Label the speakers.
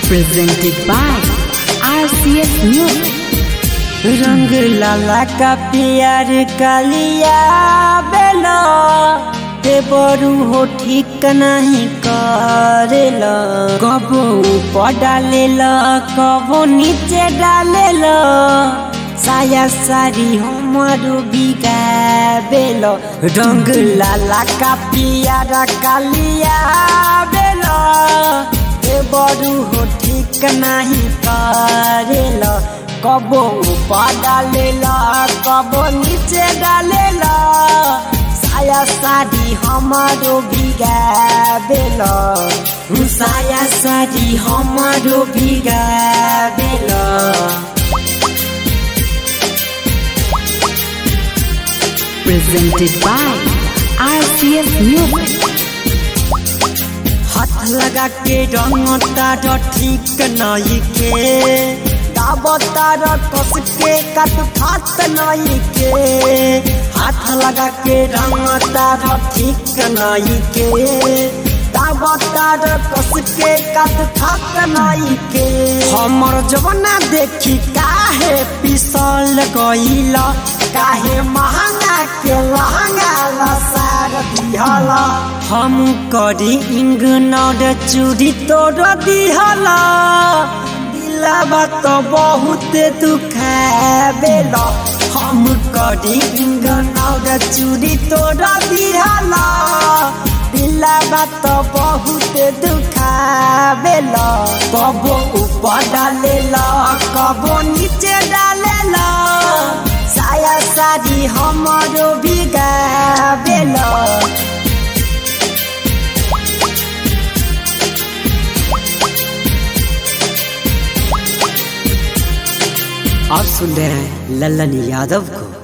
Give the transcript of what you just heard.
Speaker 1: presented by RCS Music.
Speaker 2: रंग लाला का प्यार कालिया बेला ते बरू हो ठीक नहीं करेला कबो ऊपर डालेला कबो नीचे डालेला साया सारी हमारो बिगाबेला रंग लाला का प्यार कालिया बेला ते बरू हो ठीक नहीं करेला कबो ऊपर डालेला कबो नीचे डालेला साया साड़ी हमारो भीगा बेला साया साड़ी हमारो भीगा बेला
Speaker 1: Presented by RCS Music.
Speaker 2: हाथ लगा के रंगता ठीक नहीं के दाबता कस के कट खात नहीं के हाथ लगा के रंगता ठीक नहीं के दाबता कस के कट खात नहीं के हमर जवना देखी काहे पिसल गईला काहे महंगा के लहंगा लसार दिहला हम करी इंग नौड चूड़ी तोड़ दिहला दिलाबा तो बहुत दुखाबेला हम करी इंग नौड चूड़ी तोड़ दिहला दिलाबा तो बहुत दुखाबेला कबो ऊपर डालेला कबो नीचे डालेला साया साड़ी हमारो बिगाबेला आप सुन रहे हैं लल्लन यादव को